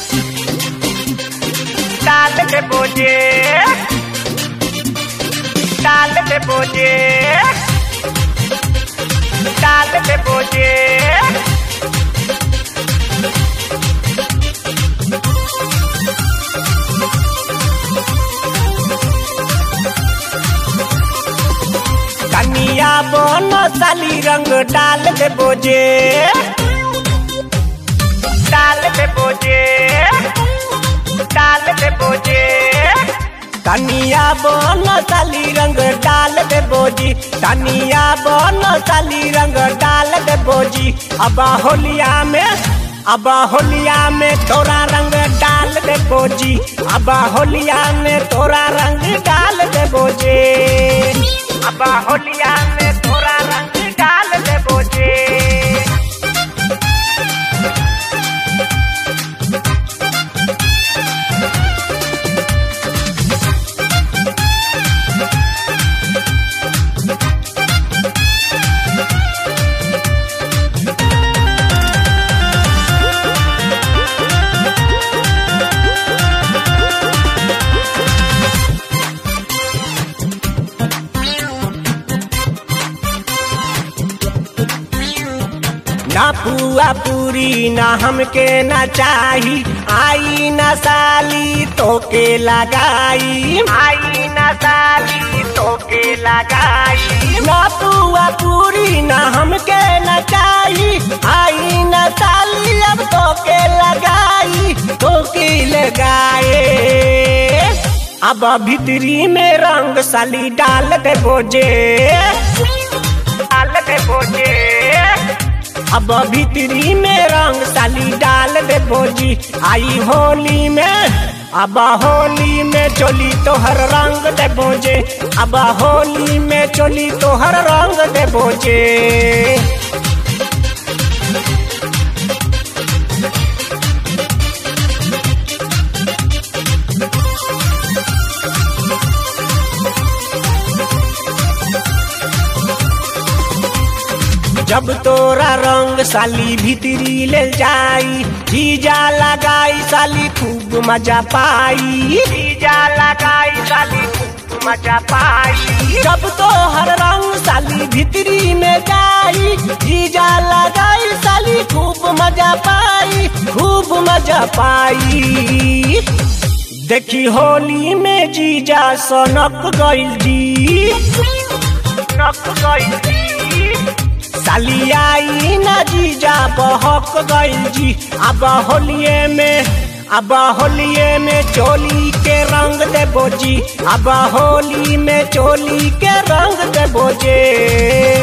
डाल दे बोझे डाल दे बोझे डाल दे बोझे कनिया बन साली रंग डाल दे बोझे डाल दे बोझे डाल दे बोझे कनिया बन साली रंग डाल दे बोजी कनिया बन साली रंग डाल दे बोजी अब होलिया में अब होलिया में तोरा रंग डाल दे बोजी अब होलिया में तोरा रंग डाल दे बोजे अब होलिया में तोरा रंग डाल दे बोजे ना पुआ पूरी ना हमके ना चाही आई ना साली तोके लगाई आई ना साली तोके लगाई ना पुआ पूरी ना हमके ना चाही आई ना साली अब तोके लगाई तोके लगाए अब भीतरी में रंग साली डाल दे बोझे डाल दे बोझे अब भीतरी में रंग साली डाल दे बोजी आई होली में अब होली में चोली तोहर रंग दे बोजे अब होली में चोली तोहर रंग दे बोजे जब तोरा रंग साली भीतरी ले जाई जीजा लगाई साली खूब मजा पाई जीजा लगाई साली खूब मजा पाई जब तोहर रंग साली भीतरी में जाई जीजा लगाई साली खूब मजा पाई खूब मजा पाई देखी होली में जीजा सनक गइल जी सनक गइल जी साली आई ना जीजा बहक गइल जी अब होलिये में अब होलिये में चोली के रंग दे बोजी अब होली में चोली के रंग दे बोजे